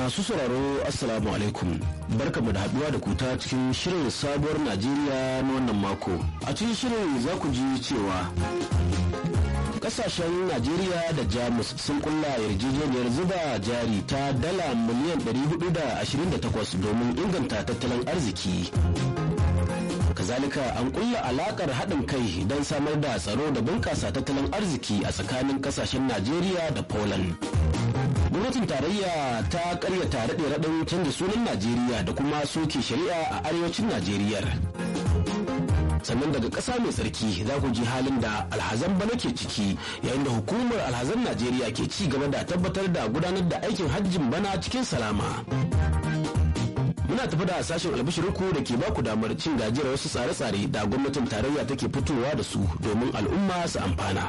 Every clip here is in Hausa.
Masu sauraro Assalamu alaikum barkamu da haduwa da kuta cikin shirin sabuwar Najeriya na wannan mako. A cikin shirin za ku ji cewa kasashen Najeriya da Jamus sun kulla yarjejeniyar zuba jari ta dala miliyan 428 domin inganta tattalin arziki. kazalika an kulla alakar haɗin kai don samar da tsaro da bunƙasa tattalin arziki a tsakanin kasashen Najeriya da Poland. gwamnatin tarayya ta karyata raɗe raɗin canza sunan najeriya da kuma soke shari'a a arewacin najeriya sannan daga ƙasa mai tsarki za ku ji halin da alhazan bana ke ciki yayin da hukumar alhazan najeriya ke ci gaba da tabbatar da gudanar da aikin hajjin bana cikin salama muna tafi da sashen albishirinku da ke baku damar cin gajiyar wasu tsare-tsare da gwamnatin tarayya take fitowa da su domin al'umma su amfana.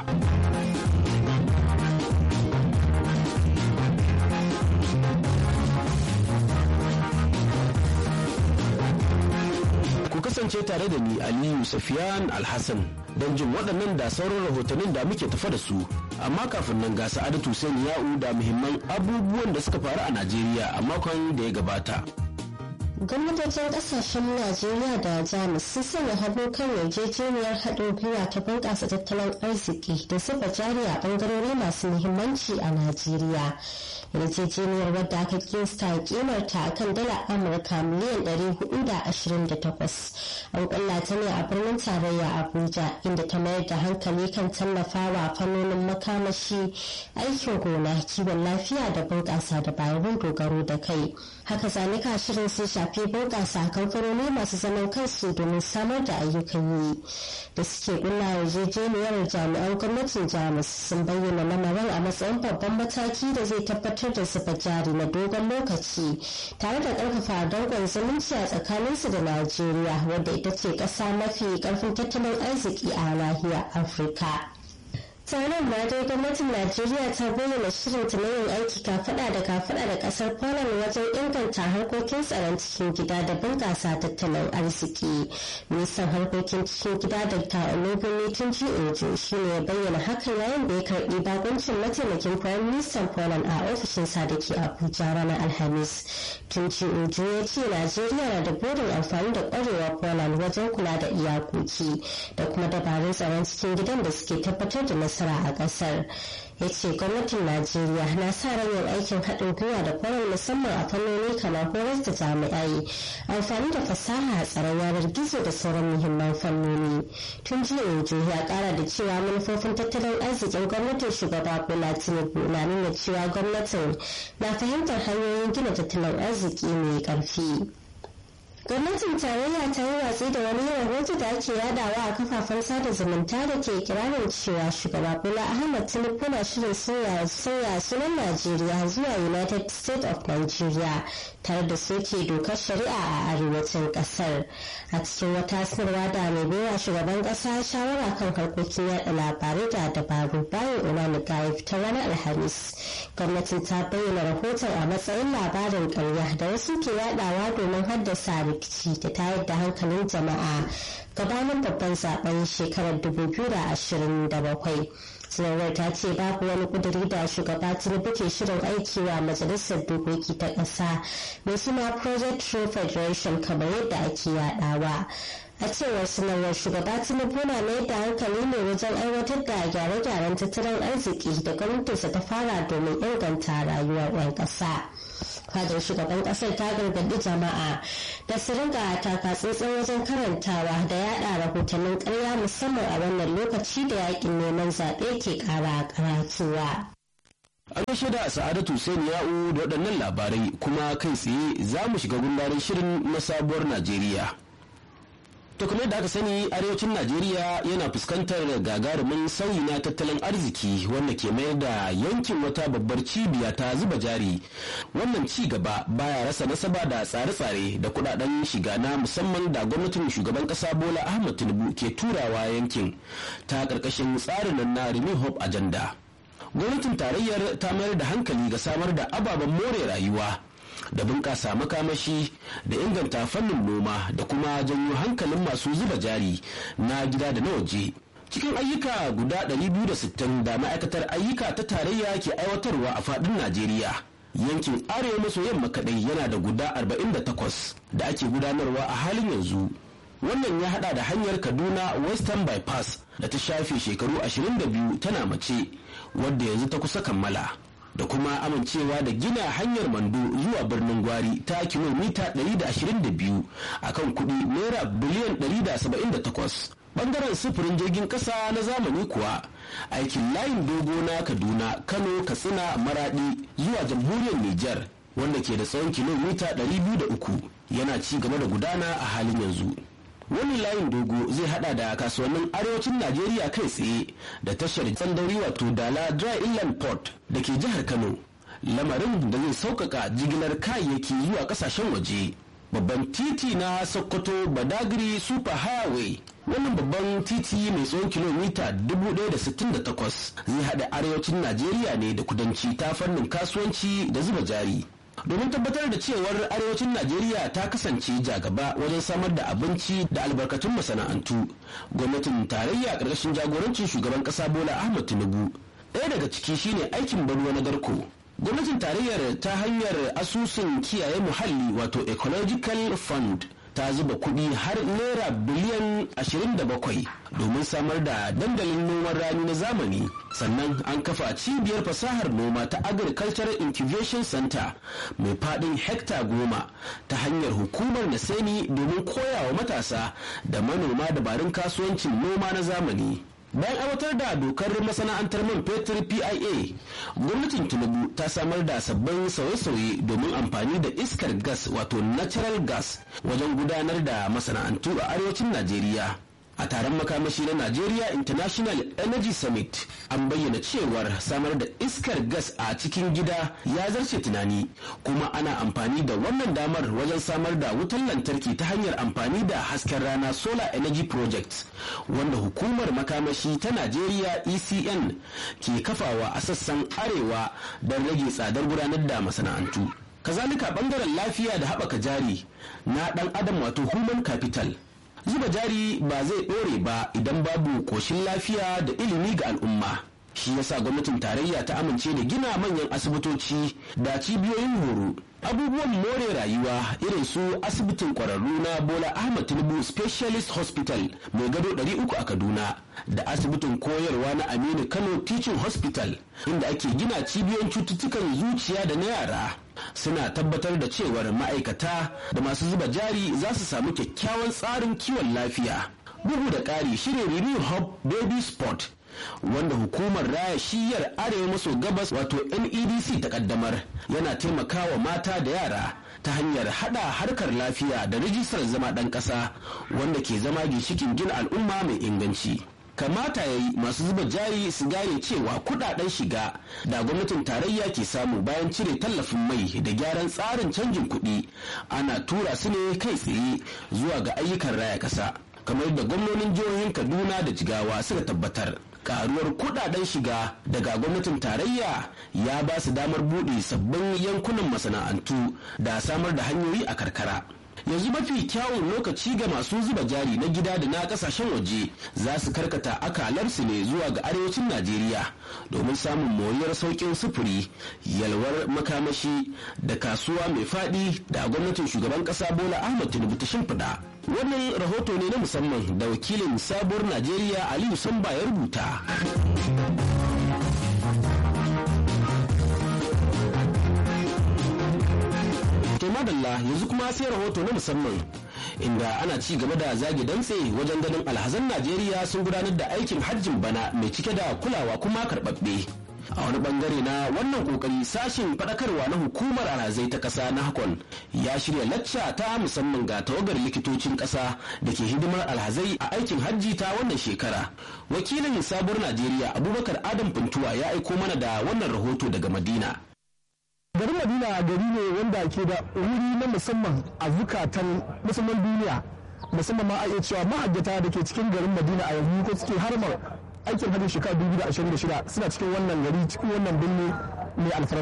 kasance tare da ni Aliyu Safiyan Alhassan don jin waɗannan da sauran rahotannin da muke tafa da su. Amma kafin nan ga Sa'adatu Sani Ya'u da muhimman abubuwan da suka faru a Najeriya a makon da ya gabata. gwamnatocin kasashen najeriya da jamus sun sanya hannu kan yarjejeniyar haɗin gwiwa ta bunƙasa tattalin arziki da zuba jari a ɓangarori masu muhimmanci a najeriya yarjejeniyar wadda aka kinsta kimarta a kan dala amurka miliyan 428 an kulla ta ne a birnin tarayya abuja inda ta mayar da hankali kan tallafawa fannonin makamashi aikin gona kiwon lafiya da bunƙasa dabarun dogaro da kai haka zalika shirin sun shafi bunƙasa kamfanoni masu zaman kansu domin samar da ayyukan yi da suke kulla yarjejeniyar jami'an gwamnatin jamus sun bayyana lamarin a matsayin babban mataki da zai tabbatar da zuba jari na dogon lokaci tare da ƙarfafa dangon zumunci a tsakaninsu da najeriya wadda ita ce ƙasa mafi ƙarfin tattalin arziki a nahiyar afirka taron ma dai gwamnatin najeriya ta bayyana shirin ta na yin aiki kafada da kafada da kasar poland wajen inganta harkokin tsaron cikin gida da bunƙasa tattalin arziki ministan harkokin cikin gida da ta olubin tun ji ojo shi ne ya bayyana hakan yayin da ya karbi bakuncin mataimakin prime minister poland a ofishinsa da ke abuja ranar alhamis tun ji ojo ya ce najeriya na da burin amfani da kwarewar poland wajen kula da iyakoki da kuma dabarun tsaron cikin gidan da suke tabbatar da nasara a kasar ya ce gwamnatin najeriya na sa ran yin aikin haɗin gwiwa da kwarar musamman a fannoni kamar horar da jami'ai amfani da fasaha a tsaron yanar gizo da sauran muhimman fannoni tun jiya ojo ya kara da cewa manufofin tattalin arzikin gwamnatin shugaba bola tinubu na nuna cewa gwamnatin na fahimtar hanyoyin gina tattalin arziki mai ƙarfi. gwamnatin tarayya ta yi watsi da wani rahoto da ake yadawa a kafafen sada zumunta da ke kirarin cewa shugaba bola ahmad tinubu na shirin sauya sunan najeriya zuwa united states of nigeria tare da soke dokar shari'a a arewacin kasar a cikin wata sanarwa da mai baiwa shugaban kasa shawara kan harkokin yada labarai da dabaru bayan unani gaif ta ranar alhamis gwamnatin ta bayyana rahoton a matsayin labarin karya da wasu ke yadawa domin haddasa rikici da tayar da hankalin jama'a gabanin babban zaben shekarar 2027 sanarwar ta ce babu wani kuduri da shugaba tinubu ke shirin aiki wa majalisar dokoki ta ƙasa mai suna project true federation kamar yadda ake yadawa a cewar sanarwar shugaba tinubu na mai da hankali ne wajen aiwatar da gyare-gyaren tattalin arziki da gwamnatinsa ta fara domin inganta rayuwar 'yan ƙasa. fadar shugaban kasar ta gargaɗi jama'a da su ringa taka tsantsan wajen karantawa da yada rahotannin karya musamman a wannan lokaci da yakin neman zaɓe ke ƙara karatuwa. An gaishe da Sa'adatu Hussein Ya'u da waɗannan labarai kuma kai tsaye za mu shiga gundarin shirin na sabuwar Najeriya. To kamar da aka sani arewacin Najeriya yana fuskantar gagarumin sauyi na tattalin arziki wanda ke mayar da yankin wata babbar cibiya ta zuba jari. Wannan ci gaba baya rasa nasaba da tsare-tsare da kudaden shiga na musamman da gwamnatin shugaban kasa Bola Ahmed Tinubu ke turawa yankin ta karkashin tsarin na Renew Hope Agenda. Gwamnatin tarayyar ta mayar da hankali ga samar da ababen more rayuwa da bunƙasa makamashi da inganta fannin noma da kuma janyo hankalin masu zuba jari na gida da na waje cikin ayyuka guda 260 da ma'aikatar ayyuka ta tarayya ke aiwatarwa a faɗin najeriya yankin arewa maso yamma kadai yana da guda 48 da ake gudanarwa a halin yanzu wannan ya hada da hanyar kaduna western bypass da ta shafe shekaru 22 tana mace wadda yanzu ta kusa kammala da kuma amincewa da gina hanyar mando zuwa birnin gwari ta kilomita 122 a kan kudi naira biliyan 178 bangaren sufurin jirgin kasa na zamani kuwa aikin layin dogo na kaduna kano katsina maradi zuwa jamhuriyar niger wanda ke da tsawon kilomita 203 yana ci gaba da gudana a halin yanzu wani layin dogo zai hada da kasuwannin arewacin najeriya kai tsaye da tashar tsandauri wato dala dry inland port da ke jihar kano lamarin da zai sauƙaƙa jigilar kayayyaki zuwa ƙasashen waje babban titi na sokoto badagry super highway wannan babban titi mai tsawon kilomita 1068 zai hada arewacin najeriya ne da kudanci ta fannin kasuwanci da zuba jari domin tabbatar da cewar arewacin najeriya ta kasance jagaba wajen samar da abinci da albarkatun masana'antu gwamnatin tarayya ƙarƙashin jagorancin shugaban ƙasa bola ahmad tinubu ɗaya daga ciki shine aikin banruwa na garko gwamnatin tarayyar ta hanyar asusun kiyaye muhalli wato ecological fund ta zuba kuɗi har naira biliyan 27 domin samar da dandalin noman rani na zamani sannan an kafa cibiyar fasahar noma ta agricultural incubation center mai faɗin hekta goma ta hanyar hukumar naseni domin koyawa matasa da manoma dabarun kasuwancin noma na zamani bayan aiwatar da dokar masana'antar man fetur pia gwamnatin tinubu ta samar da sabbin sauye-sauye domin amfani da iskar gas wato natural gas wajen gudanar da masana'antu a arewacin najeriya a taron makamashi na Nigeria International Energy Summit an bayyana cewar samar da iskar gas a cikin gida ya zarce tunani kuma ana amfani da wannan damar wajen samar da wutar lantarki ta hanyar amfani da hasken rana Solar Energy Project wanda hukumar makamashi ta Najeriya ECN ke kafawa a sassan arewa don rage tsadar gudanar da masana'antu. Kazalika bangaren lafiya da haɓaka jari na ɗan adam wato human capital zuba jari ba zai ɗore ba idan babu ƙoshin lafiya da ilimi ga al'umma shi yasa gwamnatin tarayya ta amince da gina manyan asibitoci da cibiyoyin horo abubuwan more rayuwa irin su asibitin kwararru na bola ahmad tinubu specialist hospital mai gado 300 a kaduna da asibitin koyarwa na aminu kano teaching hospital inda ake gina cibiyoyin cututtukan zuciya da na yara suna tabbatar da cewar ma'aikata da masu zuba jari za su samu kyakkyawan tsarin kiwon lafiya bugu da ƙari shirin renew hub baby sport wanda hukumar raya shiyar arewa maso gabas wato nedc ta kaddamar yana taimakawa mata da yara ta hanyar hada harkar lafiya da rijistar zama ɗan ƙasa wanda ke zama ginshikin gina al'umma mai inganci kamata ya yi masu zuba jari su gane cewa kudaden shiga da gwamnatin tarayya ke samu bayan cire tallafin mai da gyaran tsarin canjin kuɗi ana tura su ne kai tsaye zuwa ga ayyukan raya ƙasa kamar da gwamnonin jihohin kaduna da jigawa suka tabbatar karuwar kudaden shiga daga gwamnatin tarayya ya ba su damar buɗe sabbin yankunan masana'antu da samar da hanyoyi a karkara yanzu mafi kyawun lokaci ga masu zuba jari na gida da na kasashen waje za su karkata akalarsu ne zuwa ga arewacin najeriya domin samun moriyar sauƙin sufuri yalwar makamashi da kasuwa mai faɗi da gwamnatin shugaban ƙasa bola ahmad tinubu ta shimfiɗa wannan rahoto ne na musamman da wakilin sabuwar najeriya aliyu samba ya rubuta to madalla yanzu kuma sai rahoto na musamman inda ana ci gaba da zage dantse wajen ganin alhazan najeriya sun gudanar da aikin hajjin bana mai cike da kulawa kuma karɓaɓɓe a wani bangare na wannan kokari sashin faɗakarwa na hukumar alhazai ta ƙasa na hakon ya shirya lacca ta musamman ga tawagar likitocin ƙasa da ke hidimar alhazai a aikin hajji ta wannan shekara wakilin sabuwar najeriya abubakar adam puntuwa ya aiko mana da wannan rahoto daga madina garin madina gari ne wanda ke da wuri na musamman a zukatan musamman duniya musamman ma a iya cewa mahajjata da ke cikin garin madina a yanzu ko suke harmar aikin hajji shekara 2026 suna cikin wannan gari cikin wannan birni mai alfarma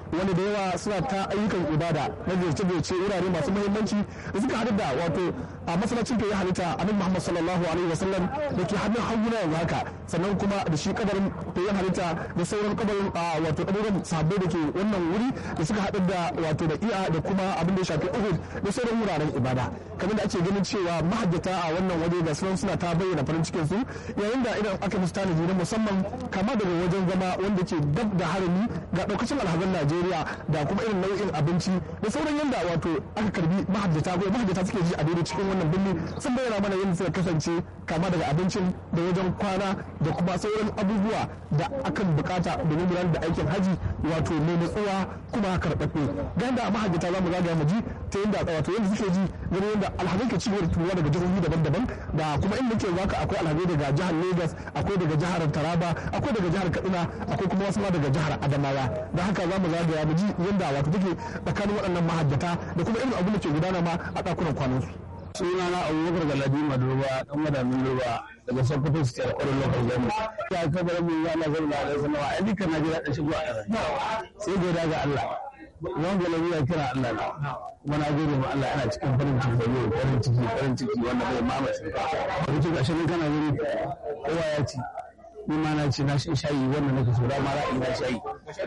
wanda da yawa suna ta ayyukan ibada na ziyarce-ziyarce wurare masu muhimmanci da suka haɗu da wato a masallacin fiye halitta annabi Muhammad sallallahu alaihi wasallam da ke hannun hagu na yanzu haka sannan kuma da shi kabarin fiye halitta da sauran kabarin wato kabarin sahabbai da ke wannan wuri da suka haɗu da wato da iya da kuma abin da ya shafi Uhud da sauran wuraren ibada kamar da ake ganin cewa mahajjata a wannan waje ga sunan suna ta bayyana farin cikin su yayin da idan aka musu tanaji na musamman kama daga wajen zama wanda ke dab da harami ga ɗaukacin alhazan Najeriya da kuma irin nau'in abinci da sauran yanda wato aka karbi mahajjata ko mahajjata suke ji a daidai cikin wannan birni sun bayyana mana yadda suka kasance kama daga abincin da wajen kwana da kuma sauran abubuwa da akan bukata domin gudanar da aikin haji wato mai nutsuwa kuma karɓaɓɓe ga yadda mahajjata za mu zagaya mu ji ta yadda wato yadda suke ji ganin yadda alhazai ke cigaba da turuwa daga jihohi daban-daban da kuma inda ke zaka akwai alhazai daga jihar Lagos akwai daga jihar Taraba akwai daga jihar Katsina akwai kuma wasu ma daga jihar Adamawa da haka za mu zagaya mu ji yadda wato take tsakanin waɗannan mahajjata da kuma irin abin da ke gudana ma a ɗakunan kwanansu. sunana abubakar galadi madurba dan madamin durba daga sokoto state kwarin local government ya kabar mun ya na zama da zama a duka na ji daɗin shigo a sai godiya ga Allah wani galadi ya kira Allah na kuma na gode ma Allah ana cikin farin ciki da yau farin ciki farin ciki wanda bai mamaye farin ciki gashi nan kana gani kowa ya ci ni ma na ce na shi shayi wannan nake so da ma ra'ayi na shayi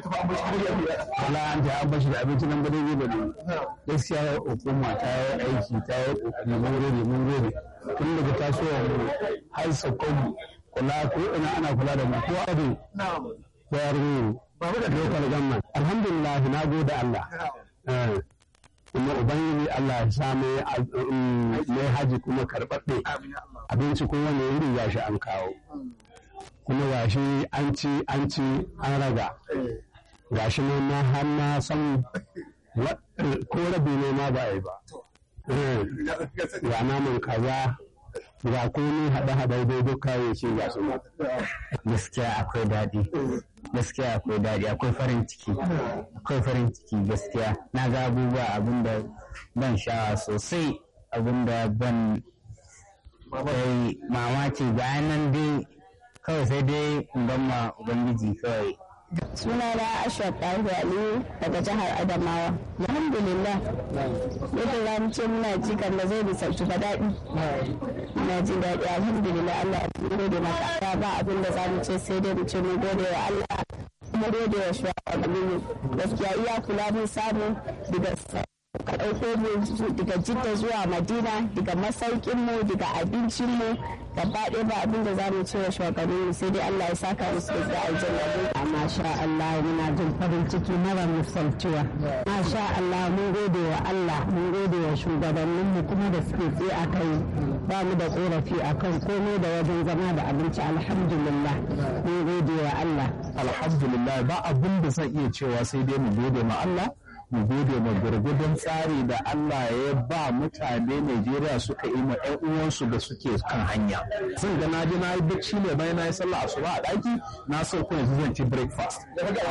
wala an ta an bashi da abinci nan ba dai ba ne gaskiya hukuma ta yi aiki ta yi kokari mun gode mun gode tun daga tasowar mu har sakon mu kula ko ina ana kula da mu ko abu da yaro babu da local government alhamdulillah na gode Allah kuma ubangiji Allah ya sa mai haji kuma karɓaɓɓe abinci kuma ne wuri ya shi an kawo kuma gashi an ci an ci an raga gashi ne ma har na san ko rabi ne ma ba a yi ba ga naman kaza ga kuni haɗe-haɗe dai duk kayayyaki ga su gaskiya akwai daɗi gaskiya akwai daɗi akwai farin ciki akwai farin ciki gaskiya na ga abubuwa abinda ban sha'awa sosai abinda ban kai mamaki bayan nan dai kawai sai dai in ma ubangiji kawai suna na ashwat ɗahu aliyu daga jihar adamawa alhamdulillah yadda za mu ce muna ji kan da zai misaltu ba daɗi muna ji daɗi alhamdulillah allah ya gode maka ba abin da za mu ce sai dai mu ce mu gode wa allah kuma gode wa shugabanni gaskiya iya kula mun samu daga ka ɗauko mu daga jidda zuwa madina daga masaukin mu daga abincin mu gaba ɗaya ba abin da za mu ce wa shugabanni sai dai Allah ya saka musu da aljanna masha Allah muna jin farin ciki mara misaltuwa masha Allah mun gode wa Allah mun gode wa shugabannin mu kuma da suke tsaye a kai ba mu da korafi akan komai da wajen zama da abinci alhamdulillah mun gode wa Allah alhamdulillah ba abin da zan iya cewa sai dai mu gode ma Allah mu gode ma gurgudun tsari da Allah ya ba mutane Najeriya suka yi ma ƴan uwansu da suke kan hanya. Zan ga na je na yi bacci ne bayan na yi sallah asuba a ɗaki na so kuma zan ci breakfast.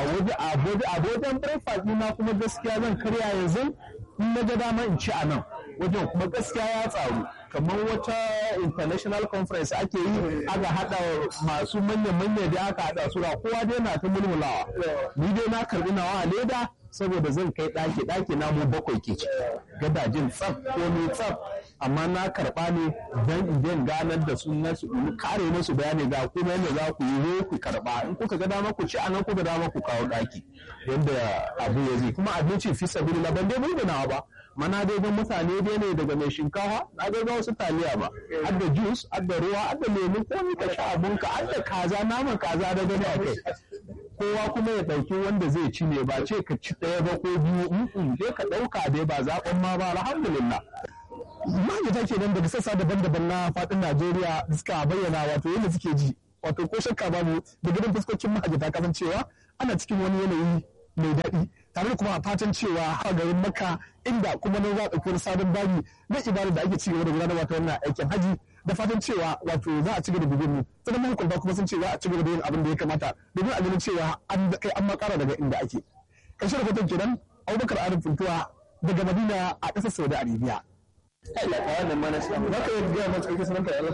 A wajen breakfast na kuma gaskiya zan karya yanzu in na ga dama in ci a nan. Wajen kuma gaskiya ya tsaru. kamar wata international conference ake yi aka hada masu manya-manya da aka hada su kowa dai na ta mulmulawa ni dai na karbi nawa a leda saboda zan kai ɗaki ɗaki na mu bakwai ke ci gadajin tsaf ko ni tsaf amma na karɓa ne don in ganar da su na su kare musu bayani ga kuma yadda za ku yi ku karɓa in kuka ga dama ku ci anan kuka dama ku kawo ɗaki yadda abu ya zai kuma abinci fi sabili na ban dai bulbunawa ba mana dai ga mutane dai ne daga mai shinkafa na ga wasu taliya ba har da juice har da ruwa har da lemu ko ni ka sha abunka har da kaza naman kaza da gani a kai kowa kuma ya ɗauki wanda zai ci ne ba ce ka ci ɗaya ba ko biyu in je ka ɗauka dai ba zaɓen ma ba alhamdulillah mahajjata ke nan daga sassa daban-daban na faɗin Najeriya suka bayyana wato yadda suke ji wato ko shakka babu da gidan fuskokin mahajjata kasancewa ana cikin wani yanayi mai daɗi tare da kuma fatan cewa a garin Makka inda kuma nan za a ɗauki wani sabon babi na ibada da ake ci gaba da gudanarwa ta wannan aikin haji da fatan cewa wato za a ci gaba da bibin mu sannan mahukunta kuma sun ce za a ci gaba da yin abin da ya kamata domin a ganin cewa an kai an makara daga inda ake ƙarshen rahoton kenan Abubakar Arif Funtuwa daga Madina a ƙasar Saudi Arabia. Za ka yi gaya masu ƙarfi sanar da yalar?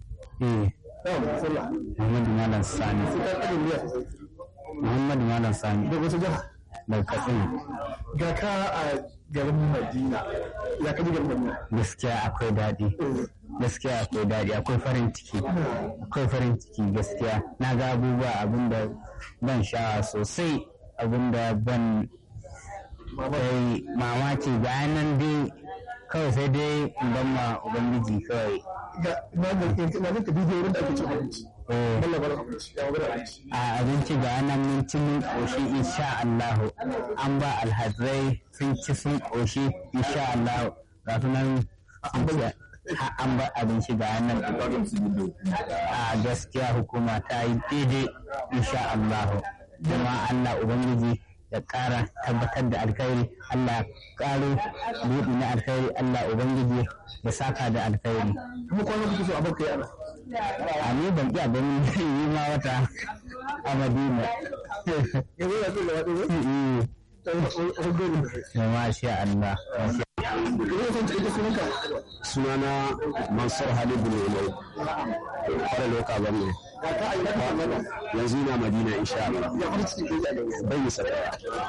eh Muhammadu Malam Sani Muhammadu Malam Sani Daga wasu jiha? daga katsina ga ka a garin madina ya kaji garin madina gaskiya akwai daɗi gaskiya akwai daɗi akwai farin ciki akwai farin ciki gaskiya na ga abubuwa abinda ban sha'awa sosai abinda ban kai mamaki ga nan dai kawai sai dai in ban ma ubangiji kawai ga na ga na ga kaji wurin da ake cin abinci Eh, Allah bar abinci ya bar abinci a abinci ga nan mun ci mun ƙoshi insha Allahu an ba alhazrai sun ci sun ƙoshi insha Allahu ga su nan sun ci ha- an ba abinci ga nan a gaskiya hukuma ta yi daidai insha Allahu kuma Allah Ubangiji ya ƙara tabbatar da alkhairi Allah ya ƙaro buɗi na alkhairi Allah Ubangiji ya saka da alkhairi kuma kwanan kuke so a baka yana a ni ban iya ganin yi ma wata a Madina yanzu ya ce gaba ɗaya ta yi ɓangaren da da masha Allah yanzu ya san cikin sunanka sunana mansur halid bin umar fara loka gwamna ga ka a yi daga wannan yanzu ina madina insha Allah ya fara cikin kai a gaba bai yi sarrafa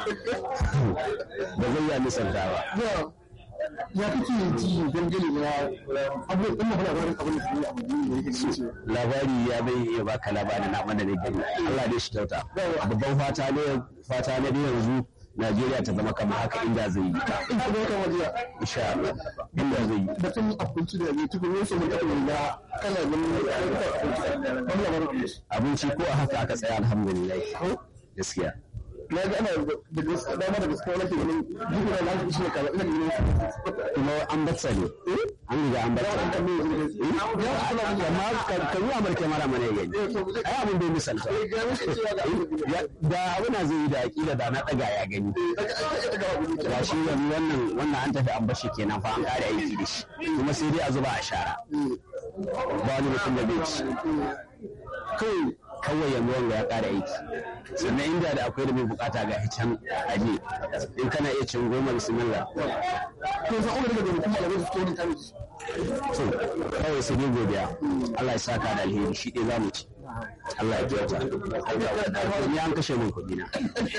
ba zai yi misalta ba ya ya kake ji dangane na abubuwan ɗin mafi labarin abin da ke yi a madina da yake cewa labari ya bai iya baka labarin na mana da gani Allah dai shi kyauta babban fata ne fata ne da yanzu Najeriya ta zama kamar haka inda zai yi ta in ka zo kan wajiya insha Allah inda zai yi batun abinci da ne tukun yau sai mun taɓa wanda kana ganin ayyukan abinci wani labarin abinci abinci ko a haka aka tsaya alhamdulillah gaskiya na ga ana da gaskiya dama da gaskiya nake ganin duk da lafiya shi ne kaza ina ganin kuma an batsa ne an riga an batsa ne amma ka yi amurka mara mana ya gani ai abin bai misalta Ya- da abuna zai yi da aƙila da na ɗaga ya gani ga shi yanzu wannan wannan an tafi an bashi kenan fa an ƙara aiki da shi kuma sai dai a zuba a shara ba wani mutum da bai ci kawai kawai yanzu wanda ya ƙara aiki sannan inda da akwai da mai bukata ga can aje in kana iya cin goma bismillah to sai kuma daga mutum da zai fito ne kai to kawai sai dai godiya Allah ya saka da alheri shi ɗaya za mu ci Allah ya kyauta ni an kashe min kuɗi na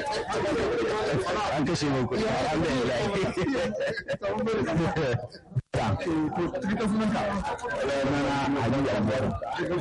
an kashe min kuɗi alhamdulillah to cikin sunanka na Aliyu Abubakar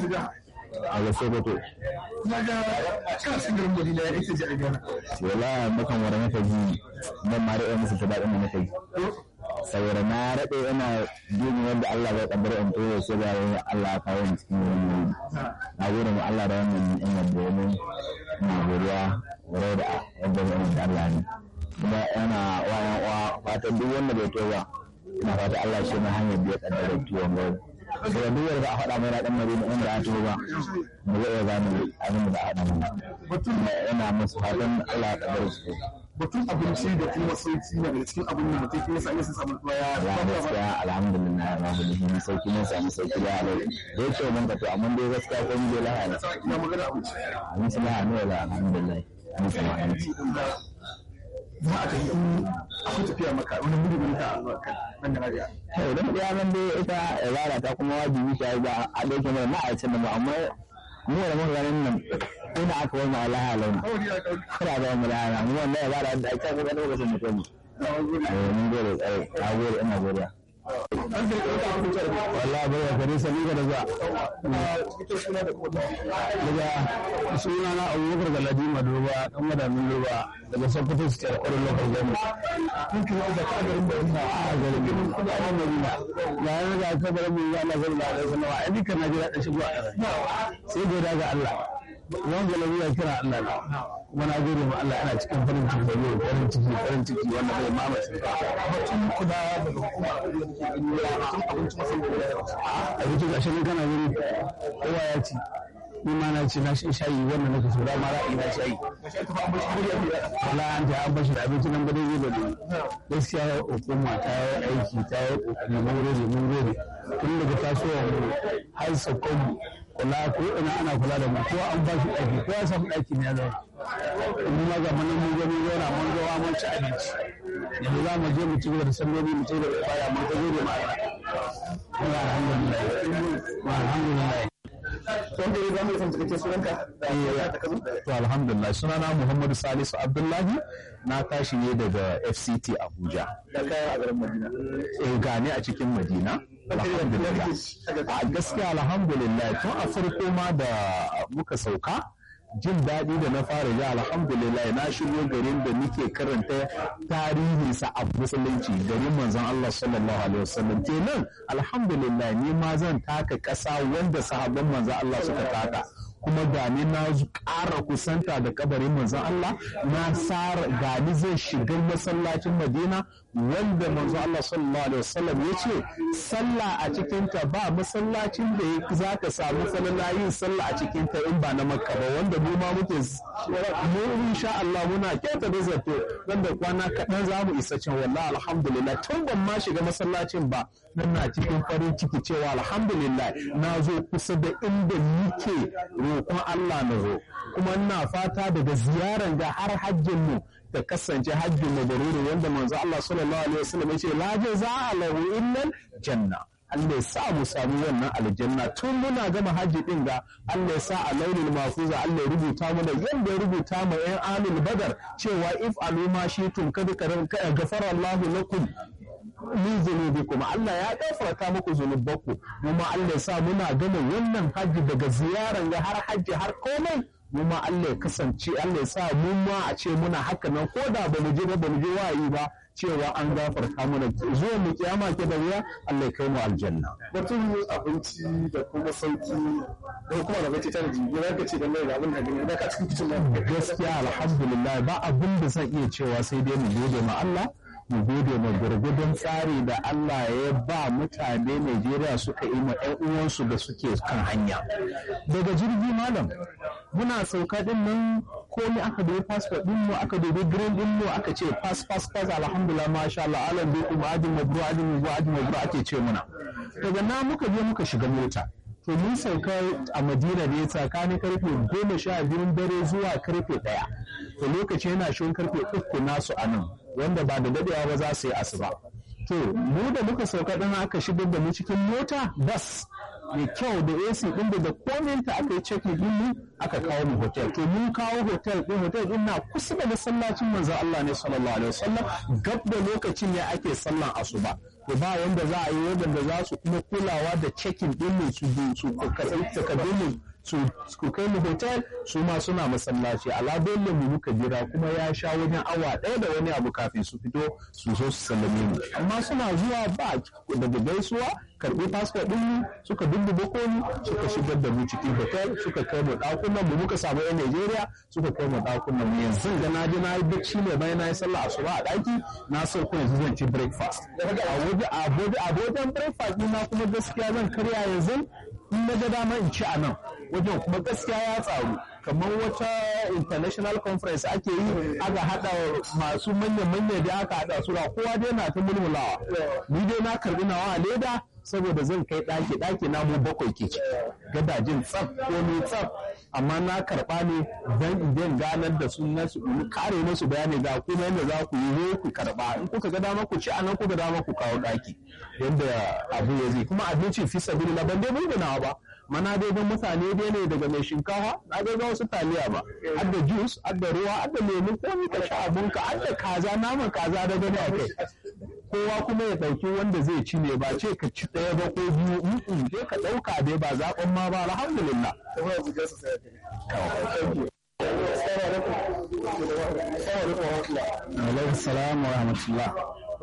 a ga Sokoto na ga kana cikin garin Madina ya ake ji a gana wala bakan wara naka ji ban ma da musu ta daɗin da naka yi saboda na raɗe ina jin wanda Allah bai kaddara in to sai ga wani Allah ya kawo ni cikin wani na gode mu Allah da wannan ni'imar da ya mun ina godiya wurai da yadda mu da Allah ne kuma yana wa yan uwa fatan duk wanda bai to ba ina fata Allah shi mai hanyar da ya kaddara tuwon gaba saboda duk wanda a faɗa mai na ɗan madina wanda ya to ba ba zai iya gane abin da ba a faɗa mai batun yana musu fatan Allah ya kaddara su batun abinci da kuma sauki na daga cikin abin da mutum ke yasa ya samu baya ya gaskiya alhamdulillah alhamdulillah sauki mun samu sauki da alai da yake mun ka to amma dai gaskiya ko mun dai lahana ina magana abinci abinci lahana wala alhamdulillah mun samu abinci za a tafi in akwai tafiya maka wani gudu ne ka nan da rabiya to idan ya nan dai ita ibada ta kuma wajibi ta ba a dauke mai ma'aikacin da mu amma mu da mun ganin nan ina aka wani alaha lau kawai ya kawo kada ga mu lahana mu wannan ibada da ake ga lokacin mutum eh mun gode tsaye na gode ina godiya an zai kawo ta abinci da wallahi bai ya kare sani ga da zuwa cikin suna da kuma daga suna na abubakar galadi madoba dan madamin doba daga sokoto su tsar kwarin lokal gani kun kira da ka garin da ina a garin gini kuma a madina ga yana ga aka bar mu ya nazar da da sanawa a dukkan najeriya da shigo a ƙasa sai goda ga allah wani galabi ya kira allah na kuma na gode ma allah ana cikin farin ciki da yau farin ciki farin ciki wanda bai mamaye batun kuda daga hukuma da ke gani ya batun abinci masu da ya a cikin ashirin kana gani kowa ya ci ni ma na ci na shi shayi wannan nake so da ma ra'ayi na shayi wala an ta an bashi da abinci nan ba dai zai bane gaskiya hukuma ta yi aiki ta yi kokari mun gode mun gode tun daga tasowa mu har sakon mu kula ko ina ana kula da mu ko an bashi ɗaki ko ya samu ɗaki ne ya zauna mun ma ga mun mun gani zauna mun zo mun ci abinci yanzu za mu je mu ci gaba da salloli mu ci gaba da ibada mun ta gode ma Allah alhamdulillah alhamdulillah wanda ya zama san cikakken sunanka da ka zo to alhamdulillah sunana Muhammadu Salisu Abdullahi na tashi ne daga FCT Abuja da kaya a garin Madina eh gane a cikin Madina alhamdulillah a gaskiya alhamdulillah tun a farko ma da muka sauka jin daɗi da na fara ji alhamdulillah na shigo garin da muke karanta tarihinsa a musulunci garin manzon Allah sallallahu alaihi wasallam kenan alhamdulillah ni ma zan taka ƙasa wanda sahabban manzon Allah suka taka kuma gani na ƙara kusanta da kabarin manzon Allah na sara gani zai shiga masallacin Madina wanda manzon Allah sallallahu alaihi wasallam ya ce sallah a cikin ta ba masallacin da za ka samu falala yin sallah a cikin ta in ba na Makka ba wanda mu ma muke mu insha Allah muna kyauta da zato wanda kwana kaɗan za mu isa can wallahi alhamdulillah tun ban ma shiga masallacin ba nan na cikin farin ciki cewa alhamdulillah na zo kusa da inda nike roƙon Allah na zo kuma ina fata daga ziyaran ga har hajjin mu ta kasance hajjin mabruri wanda manzo Allah sallallahu alaihi wasallam yace la jaza'a lahu illa janna Allah ya sa mu samu wannan aljanna tun muna gama hajji din ga Allah ya sa a launin mafuza Allah ya rubuta mana yadda ya rubuta ma yan alul badar cewa if aluma shitum kada gafara Allahu lakum min zunubikum Allah ya gafarta muku zunubanku kuma Allah ya sa muna gama wannan hajji daga ziyaran ga har hajji har komai mu ma Allah ya kasance Allah ya sa mu ma a ce muna haka nan ko da ba mu je ba ba mu je wayi ba cewa an gafarta mana zuwa mu kiyama ke da wuya Allah ya kai mu aljanna batun abinci da kuma sauki da kuma da bace ta jiki ya ka ce da mai da abin da gani da ka cikin kitchen na gaskiya alhamdulillah ba abin da zan iya cewa sai dai mu gode ma Allah mu gode ma gurgudun tsari da Allah ya ba mutane Najeriya suka yi ma ƴan uwansu da suke kan hanya daga jirgi malam muna sauka din nan komai aka dubi passport din mu aka dubi green din mu aka ce pass pass pass alhamdulillah masha Allah alam bi kuma ajin mabru ajin mabru ajin mabru ake ce muna daga na muka je muka shiga mota to mun sauka a madina ne tsakanin karfe goma sha biyun dare zuwa karfe ɗaya to lokaci yana shirin karfe uku nasu a nan wanda ba da dadewa ba za su yi asuba to mu da muka sauka ɗin aka shigar da mu cikin mota bas mai kyau da AC ɗin da da kominta aka yi check din mu aka kawo mu hotel to mun kawo hotel ɗin hotel ɗin na kusa da masallacin manzon Allah ne sallallahu alaihi wasallam gab da lokacin ne ake sallan asuba to ba wanda za a yi wadanda za su kuma kulawa da check-in ɗin mu su su takardun mu su kai mu hotel su ma suna masallaci ala dole mu muka jira kuma ya sha wajen awa ɗaya da wani abu kafin su fito su zo su sallame mu amma suna zuwa ba daga gaisuwa karɓi fasfo ɗin mu suka dudduba komi suka shigar da mu cikin hotel suka kai mu ɗakunan mu muka samu yan Najeriya suka kai mu ɗakunan mu yanzu ga na je na yi bacci ne bayan na yi sallah asuba a ɗaki na so kuma yanzu zan ci breakfast a wajen breakfast ɗina kuma gaskiya zan karya yanzu in na ga dama in ci a nan wajen kuma gaskiya ya tsaru kamar wata international conference ake yi aka hada masu manya-manya da aka hada su kowa dai na ta mulmulawa ni dai na karbi nawa a leda saboda zan kai ɗaki ɗaki na mu bakwai ke ci gadajin tsaf ko ni tsaf amma na karɓa ne don idan ganar da su na su kare musu bayani ga kuma yadda za ku yi ku karɓa in kuka ga dama ku ci anan kuka dama ku kawo ɗaki yadda abu ya zai kuma abinci fi sabili na ban dai bulgunawa ba mana dai don mutane dai ne daga mai shinkafa na dai ga wasu taliya ba har da juice har da ruwa har da lemu ko ka sha abunka har da kaza naman kaza da gani a kai kowa kuma ya ɗauki wanda zai ci ne ba ce ka ci ɗaya ba ko biyu in je ka ɗauka dai ba zaɓen ma ba alhamdulillah alaikum salam wa rahmatullah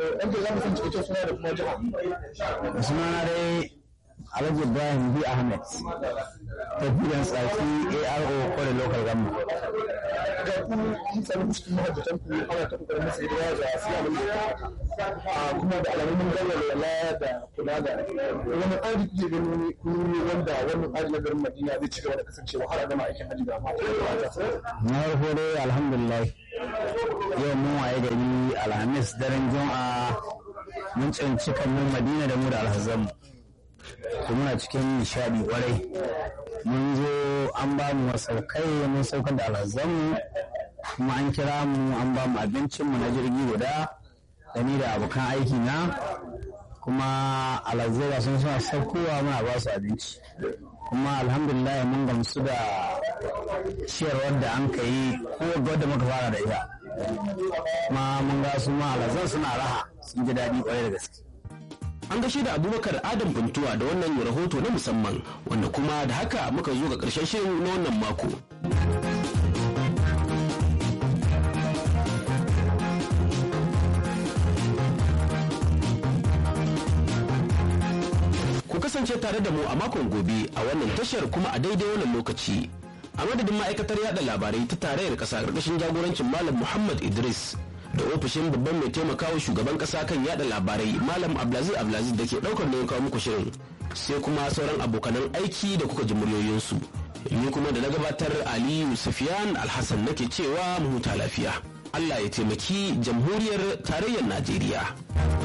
sunana dai alhaji ibrahim b ahmed tafiyan tsaki aro kwale local government ga ku kun sami cikin mahajjatan ku ana ta kokarin masa hidima da siya da kuma da alamun galwala da kula da wani tsari kuke gani kun yi wanda wannan tsari na garin madina zai ci gaba da kasancewa har a gama aikin hajji da mata na farko dai alhamdulillah yau mun waye gari alhamis daren juma'a mun tsinci kanmun madina da mu da alhazanmu to muna cikin nishadi kwarai mun zo an ba mu masaukai mun saukar da alhazanmu kuma an kira mu an ba mu abincinmu na jirgi guda da ni da abokan aiki na kuma alhazai sun suna saukowa muna ba su abinci kuma alhamdulillah mun gamsu da ciyarwar da an ka yi ko wadda muka fara da ita kuma mun ga su ma alazan suna raha sun ji daɗi ƙwarai da gaske an gashi da abubakar adam buntuwa da wannan rahoto na musamman wanda kuma da haka muka zo ga ƙarshen shirin na wannan mako ku kasance tare da mu a makon gobe a wannan tashar kuma a daidai wannan lokaci a madadin ma'aikatar yada labarai ta tarayyar ƙasa ƙarƙashin jagorancin malam muhammad idris da ofishin babban mai taimakawa shugaban kasa kan yada labarai malam abdulaziz abdulaziz da ke daukar da kawo muku shirin sai kuma sauran abokanan aiki da kuka ji muryoyinsu ni kuma da na gabatar aliyu sufiyan alhassan nake cewa mu huta lafiya allah ya taimaki jamhuriyar tarayyar najeriya